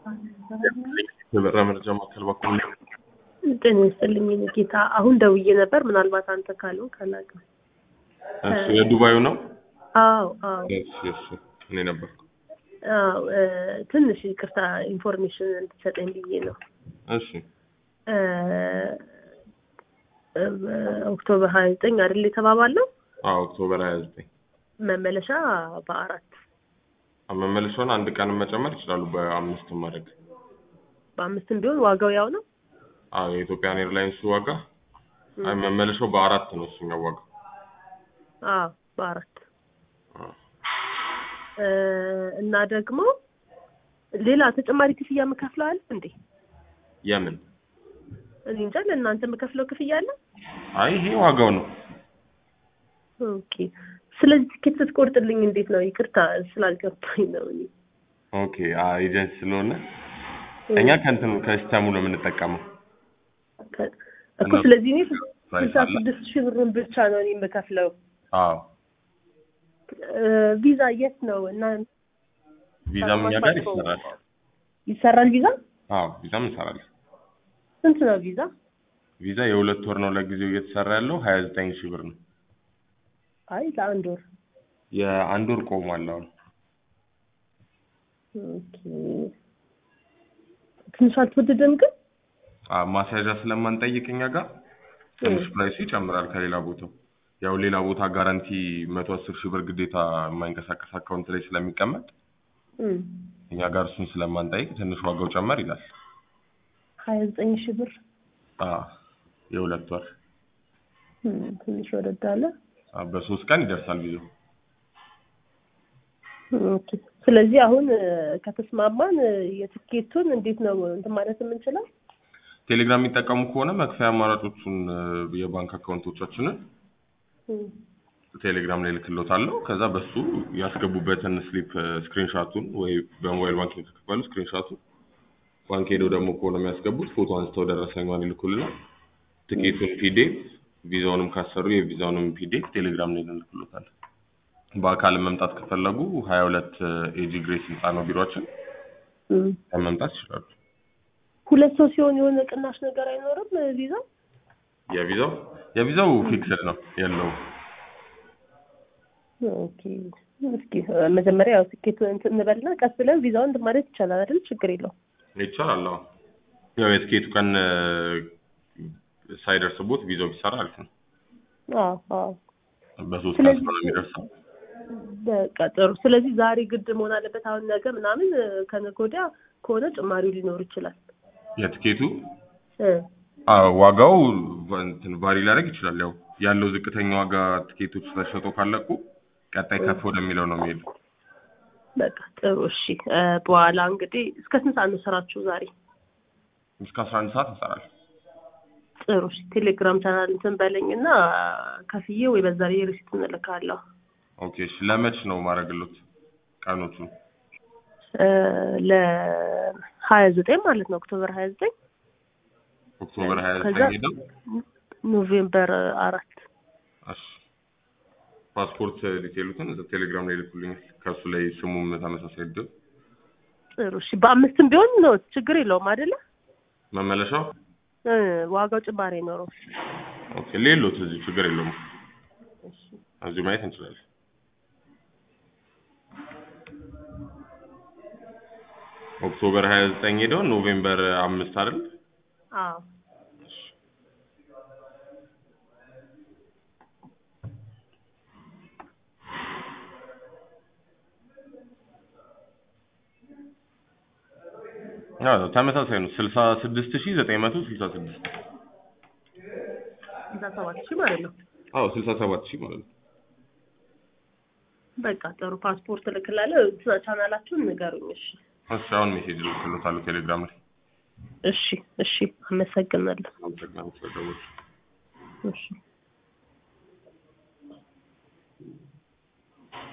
የበራ መረጃ ማዕከል በኩል ጤና ይስጥልኝ የኔ ጌታ። አሁን ደውዬ ነበር። ምናልባት አንተ ካልሆንክ አላውቅም። እሱ የዱባዩ ነው። አዎ አዎ እሺ እሺ እኔ ነበርኩ። አዎ እ፣ ትንሽ ይቅርታ ኢንፎርሜሽን እንድትሰጠኝ ብዬ ነው። እሺ እ፣ እ፣ ኦክቶበር ሀያ ዘጠኝ አይደል የተባባለው? አዎ ኦክቶበር 29 መመለሻ በአራት መመለሻውን አንድ ቀን መጨመር ይችላሉ። በአምስት ማድረግ በአምስትም ቢሆን ዋጋው ያው ነው። አዎ የኢትዮጵያን ኤርላይንስ ዋጋ አይ መመለሻው በአራት ነው እሱኛው ዋጋ አዎ በአራት አዎ። እ፣ እና ደግሞ ሌላ ተጨማሪ ክፍያ የምከፍለው አለ እንዴ? የምን እኔ እንጃ ለእናንተ የምከፍለው ክፍያ አለ? አይ ይሄ ዋጋው ነው። ኦኬ። ስለዚህ ትኬት ስትቆርጥልኝ እንዴት ነው? ይቅርታ ስላልገባኝ ነው። እኔ ኦኬ ኤጀንሲ ስለሆነ እኛ ከእንትኑ ከሲስተሙ ነው የምንጠቀመው። ከ- እኮ ስለዚህ እኔ ፕራይስ ስልሳ አለ። ስድስት ሺህ ብሩን ብቻ ነው እኔ የምከፍለው። አዎ እ፣ ቪዛ የት ነው እና ቪዛም እኛ ጋር ይሰራል። ይሰራል ቪዛ? አዎ ቪዛም እንሰራለን። ስንት ነው ቪዛ? ቪዛ የሁለት ወር ነው ለጊዜው እየተሰራ ያለው ሀያ ዘጠኝ ሺህ ብር ነው። አይ ለአንድ ወር። የአንድ ወር ቆሟል አሁን። ኦኬ። ትንሽ አልተወደደም ግን? አዎ ማስያዣ ስለማንጠይቅ እኛ ጋር ትንሽ ፕራይሱ ይጨምራል ከሌላ ቦታው። ያው ሌላ ቦታ ጋራንቲ መቶ አስር ሺህ ብር ግዴታ የማይንቀሳቀስ አካውንት ላይ ስለሚቀመጥ እም፣ እኛ ጋር እሱን ስለማንጠይቅ ትንሽ ዋጋው ጨመር ይላል። ሀያ ዘጠኝ ሺህ ብር አዎ የሁለት ወር እም፣ ትንሽ ወደድ አለ። አዎ፣ በሶስት ቀን ይደርሳል ቪዛው። ኦኬ። ስለዚህ አሁን እ፣ ከተስማማን እ፣ የትኬቱን እንዴት ነው እንትን ማለት የምንችለው? ቴሌግራም የሚጠቀሙ ከሆነ መክፈያ አማራጮቹን እ፣ የባንክ አካውንቶቻችንን እም፣ ቴሌግራም ላይ ልክሎታለሁ። ከዛ በሱ ያስገቡበትን ስሊፕ ስክሪንሻቱን ወይ በሞባይል ባንኪንግ ከከፈሉ ስክሪንሻቱን ባንክ ሄደው ደግሞ ከሆነ የሚያስገቡት ፎቶ አንስተው ደረሰኛን ይልኩልናል። ትኬቱን ፒዲኤፍ፣ ቪዛውንም ካሰሩ የቪዛውንም ፒዲኤፍ ቴሌግራም ላይ እንልክሎታል። በአካል መምጣት ከፈለጉ ሀያ ሁለት ኤጂ ግሬስ ህንፃ ነው ቢሮችን እም። መምጣት ይችላሉ። ሁለት ሰው ሲሆን የሆነ ቅናሽ ነገር አይኖርም እ፣ ቪዛ? የቪዛው የቪዛው ፊክስድ ነው የለውም። ኦኬ። እስኪ እ፣ መጀመሪያ ያው ትኬቱን እንትን እንበልና ቀስ ብለን ቪዛውን እንትን ማለት ይቻላል አይደል? ችግር የለውም። ይቻላል። አዎ ያው የትኬቱ ቀን እ፣ ሳይደርስቦት ቪዛው ቢሰራ አሪፍ ነው። አዎ አዎ። በሶስት ቀን ስለዚህ- ስለሆነ የሚደርሰው በቃ ጥሩ። ስለዚህ ዛሬ ግድ መሆን አለበት። አሁን ነገ ምናምን እ፣ ከነገ ወዲያ ከሆነ ጭማሪው ሊኖር ይችላል። የትኬቱ እ፣ አዎ ዋጋው እንትን ቫሪ ሊያደርግ ይችላል። ያው ያለው ዝቅተኛ ዋጋ ትኬቶች ተሸጦ ካለቁ ቀጣይ ከፍ ወደሚለው ነው የሚሄዱ። በቃ ጥሩ። እሺ እ፣ በኋላ እንግዲህ እስከ ስንት ሰዓት ነው ስራችሁ ዛሬ? እስከ አስራ አንድ ሰዓት እንሰራለን። ጥሩ። እሺ ቴሌግራም ቻናል እንትን በለኝ እና ከፍዬ ወይ በዛ ላይ ሪሲት እንልካለሁ። ኦኬ እሺ። ለመች ነው ማድረግሎት ቀኖቹን? እ፣ ለሀያ ዘጠኝ ማለት ነው ኦክቶበር ሀያ ዘጠኝ ኦክቶበር ሀያ ከዛ ዘጠኝ ሄደው ኖቬምበር አራት እሺ ፓስፖርት ዲቴሉትን እዛ ቴሌግራም ላይ ልኩልኛል። ከእሱ ላይ ስሙም ተመሳሳይ ድል ጥሩ። እሺ በአምስትም ቢሆን ነው ችግር የለውም አይደለ? መመለሻው እ፣ ዋጋው ጭማሪ አይኖረውም። ኦኬ ሌሎት እዚህ ችግር የለውም። እዚሁ ማየት እንችላለን። ኦክቶበር ሀያ ዘጠኝ ሄደው ኖቬምበር አምስት አይደል? አዎ አዎ ተመሳሳይ ነው። ስልሳ ስድስት ሺህ ዘጠኝ መቶ ስልሳ ስድስት ስልሳ ሰባት ሺህ ማለት ነው። አዎ ስልሳ ሰባት ሺህ ማለት ነው። በቃ ጥሩ። ፓስፖርት እልክላለሁ። ቻናላችሁን ንገሩኝ። እሺ እሺ አሁን ሜሴጅ ልክሎታለሁ ቴሌግራም ላይ። እሺ እሺ። አመሰግናለሁ። አመሰግናለሁ ስለደወልሽ። እሺ